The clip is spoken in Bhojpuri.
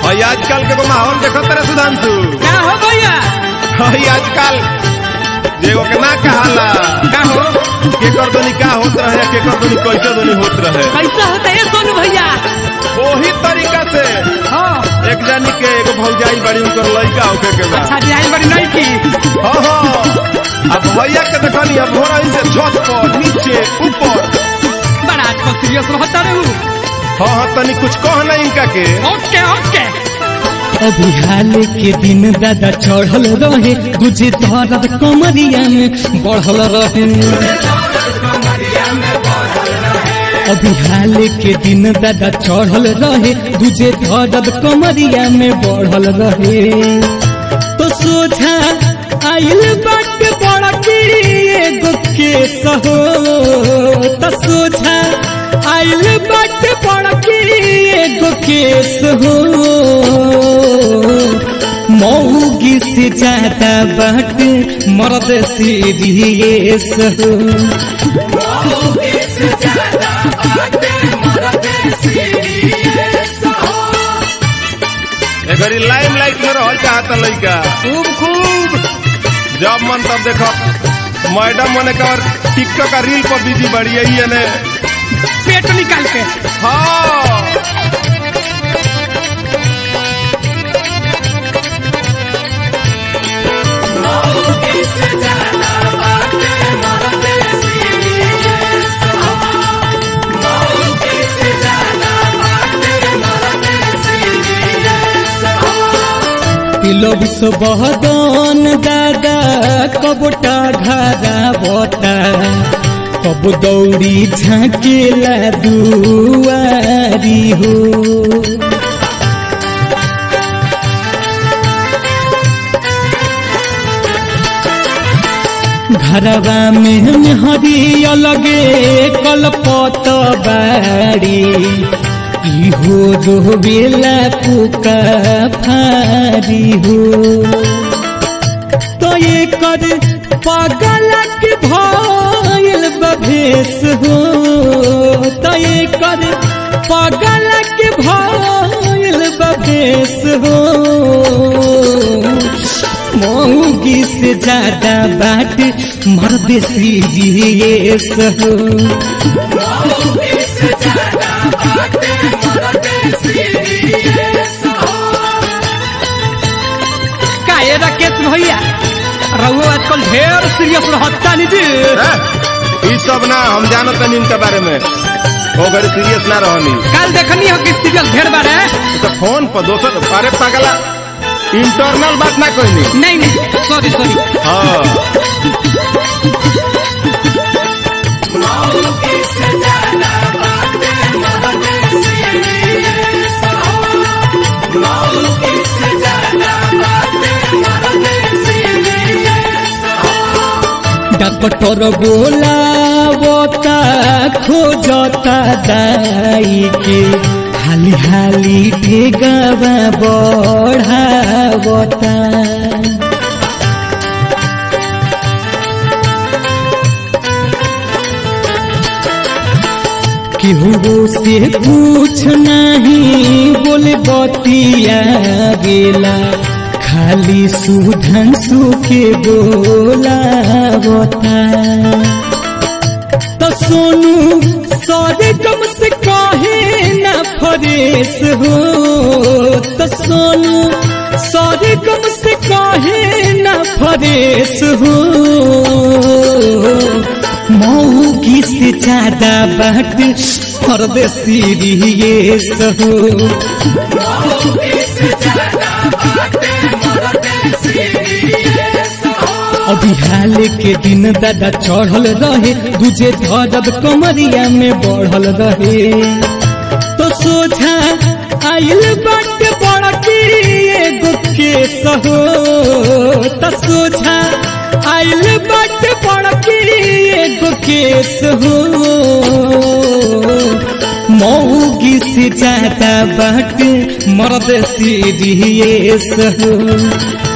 और आजकल के को माहौल देखो तेरे सुधांशु का हो भैया हई आजकल जेगो के ना कहाला का हो केकर दोनी का होत रहे केकर दोनी कैसे दोनी होत रहे कैसा होता है सोनू भैया वही तरीका से हाँ एक जानी के एगो भौजाई बड़ी उनकर लड़का होके के बा अच्छा डिजाइन बड़ी नहीं की हाँ हाँ अब भैया के देखनी अब हो रही से छत पर नीचे ऊपर बड़ा आजकल सीरियस रहता रहू हाँ हाँ तनी कुछ कह नहीं इनका के ओके ओके अभी हाल के दिन दादा चढ़ल रहे दूजे दर्द कमरिया में बढ़ल रहे अभी हाल के दिन दादा चढ़ल रहे दूजे दर्द कमरिया में बढ़ल रहे तो सोझा आइल बाट बड़ा की एगो केस हो तो सोझा आइल बाट बड़ा की एगो केस हो मौगी से ज्यादा बाट मर्द सीरियस हो एगरी लाइम लाइट में रहल चाहता लड़का खूब खूब जब मन तब देखो मैडम मने कर टिकटॉक का रील पर बिजी बढ़ी है ने पेट निकाल के हाँ तिलोब सो बहदन दादा कबोटा घरा बता कब दौड़ी झाँकेला दुआरी हो घरवा में हरी अलगे कलपत बाड़ी इहो रोवेला पुका फारी हो तो ये कर पागल के भइल बभेस हो तो ये कर पागल के भइल बभेस हो मौगी से ज्यादा बाट मर्द सीरियस हो का ये राकेश भैया रहुओ आजकल ढेर सीरियस रहता नहीं जी हैं? ई सब ना हम जानो तनी इनके बारे में वो घड़ी सीरियस ना रहनी कल देखनी हो कि सीरियस ढेर बार है तो फोन पर दोसर अरे पागला इंटरनल बात ना कहनी नहीं नहीं सॉरी सॉरी हाँ डॉक्टर बोलावता खोजता दाई के हाली हाली ठेगावा बढ़ावता केहू से पूछ नहीं बोले बतिया गेला खाली सुधन सुखे बोला बता तो सोनू सारे कम से कहे न फरेस हो तो सोनू सारे कम से कहे न फरेस हो मौगी से ज्यादा बाट फर्द सीरियस हो अभी हाल के दिन दादा चढ़ल रहे दूजे धरब कमरिया में बढ़ल रहे तो सोझा आइल बाट बड़ा की एगो केस हो तो सोझा आइल बाट बड़ा की एगो केस हो मौगी से ज्यादा बाट मर्द सीरियस हो